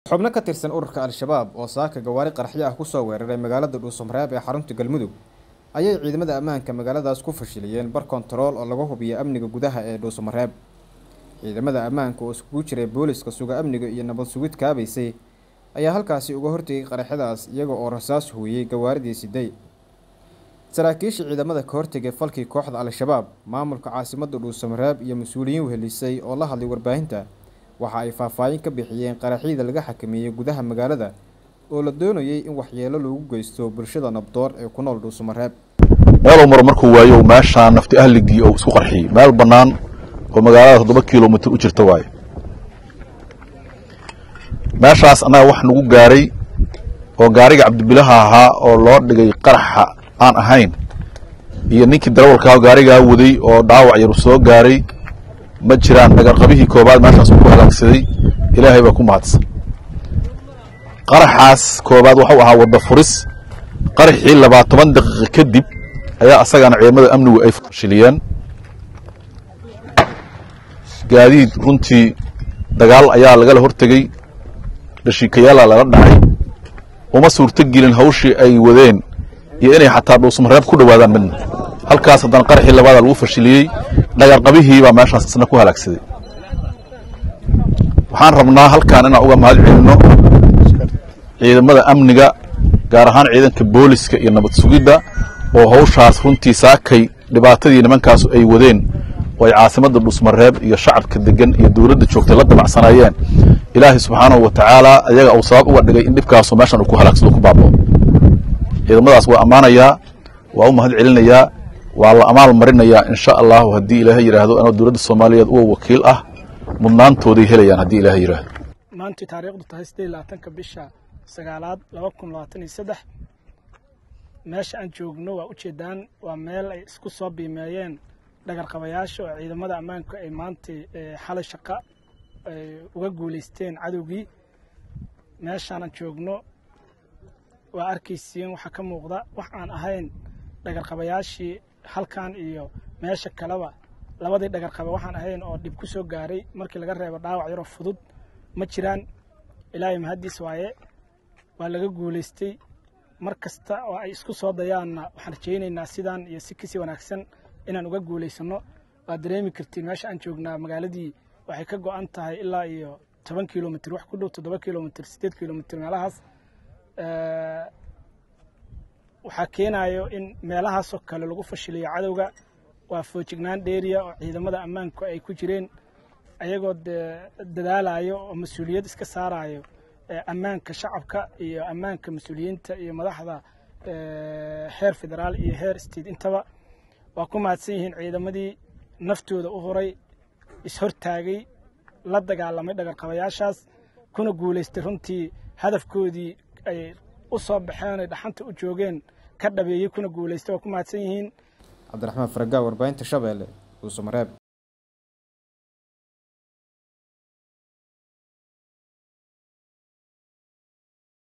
xubno ka tirsan ururka al-shabaab oo saaka gawaari qaraxyo ah kusoo weeraray magaalada dhuusamareeb ee xarunta galmudug ayay ciidamada ammaanka magaaladaas ku fashiliyeen bar kontarool oo lagu hubiyo amniga gudaha ee dhuusamareeb ciidamada ammaanka oo iskugu jiray booliska suga amniga iyo nabad sugid kaabaysay ayaa halkaasi uga hortegay qaraxyadaas iyaga oo rasaas hooyey gawaaridii siday saraakiisha ciidamada ka hortegay falkii kooxda al-shabaab maamulka caasimada dhuusamareeb iyo mas-uuliyiin wehelisay oo la hadlay warbaahinta waxa ay faahfaahin ka bixiyeen qaraxyada laga xakameeyey gudaha magaalada oo la doonayay in waxyeelo loogu geysto bulshada nabdoor ee ku nool dhuusamareeb meel umar markuu waayo meeshaan nafti ahligii oo isku qarxiyey meel bannaan oo magaalada toddoba kilomitr u jirta waaye meeshaas annaga wax nagu gaaray oo gaariga cabdibilaha ahaa oo loo dhigay qaraxa aan ahayn iyo ninkii darawalkaa gaarigaa waday oo dhaawac yaru soo gaaray ma jiraan dhagarqabihii koobaad meeshaas uu ku halaagsaday ilaahay baa ku mahadsan qaraxaas koobaad waxuu ahaa wadda furis qaraxii labaatoban daqiiqa kadib ayaa asagana ciidamada amnigu ay fashiliyeen gaadiid runtii dagaal ayaa lagala hortegey dhashiikayaala lala dhacay uma suurto gelin hawshii ay wadeen iyo inay xataa dhuusmareeb ku dhowaadaan midna halkaas haddana qaraxii labaada lagu fashiliyey dhagarqabihii baa meeshaas isna ku halaagsaday waxaan rabnaa halkaan inaan uga mahad celinno ciidamada amniga gaar ahaan ciidanka booliska iyo nabad sugidda oo hawshaas runtii saakay dhibaatadii nimankaasu ay wadeen oo ay caasimadda dhuusmareeb iyo shacabka degan iyo dowladda joogtay la dabacsanayeen ilaahay subxaanahu wa tacaala ayaga uu sabab uga dhigay in dhibkaasu meeshan uu ku halaagsado ku baabao ciidamadaas waa ammaanayaa waa u mahad celinayaa waa la amaal marinayaa insha allahu haddii ilaahay yidhaahdo anoo dowladda soomaaliyeed uwa wakiil ah mudnaantooday helayaan haddii ilaahay yidhaahdo maantii taariikhdu tahay siddeed iyo labaatanka bisha sagaalaad laba kun labaatan iyo saddex meesha aan joogno waa ujeedaan waa meel ay isku soo biimeeyeen dhagarqabayaasha oo ciidamada ammaanku ay maantay xalay shaqa ay uga guulaysteen cadowgii meeshaanaan joogno waa arkaysiin waxaa ka muuqda wax aan ahayn dhagarqabayaashii halkan iyo meesha kaleba labadii dhagarqaba waxaan ahayn oo dhib ku soo gaaray markii laga reebo dhaawac yaroo fudud ma jiraan ilaahay mahaddiis waaye waa laga guulaystay mar kasta oo ay isku soo dayaanna waxaan rajaynaynaa sidaan iyo si kasii wanaagsan inaan uga guulaysanno waad dareemi kartiin meesha aan joognaa magaaladii waxay ka go'an tahay ilaa iyo toban kilomitr wax ku dhow toddoba kilomitr siddeed kilomitr meelahaas waxaa keenayo in meelahaasoo kale lagu fashiliyo cadowga waa foojignaan dheeriya oo ciidamada ammaanku ay ku jireen ayagoo dadaalayo oo mas-uuliyad iska saarayo ammaanka shacabka iyo ammaanka mas-uuliyiinta iyo madaxda heer federaal iyo heer state intaba waa ku mahadsan yihiin ciidamadii naftooda u horay is-hortaagay la dagaalamay dhagarqabayaashaas kuna guulaystay runtii hadafkoodii ay u soo baxeen ay dhaxanta u joogeen ka dhabeeyey kuna guulaystay waa ku mahadsan yihiin cabdiraxmaan faragaa warbaahinta shabeelle dhuusamareeb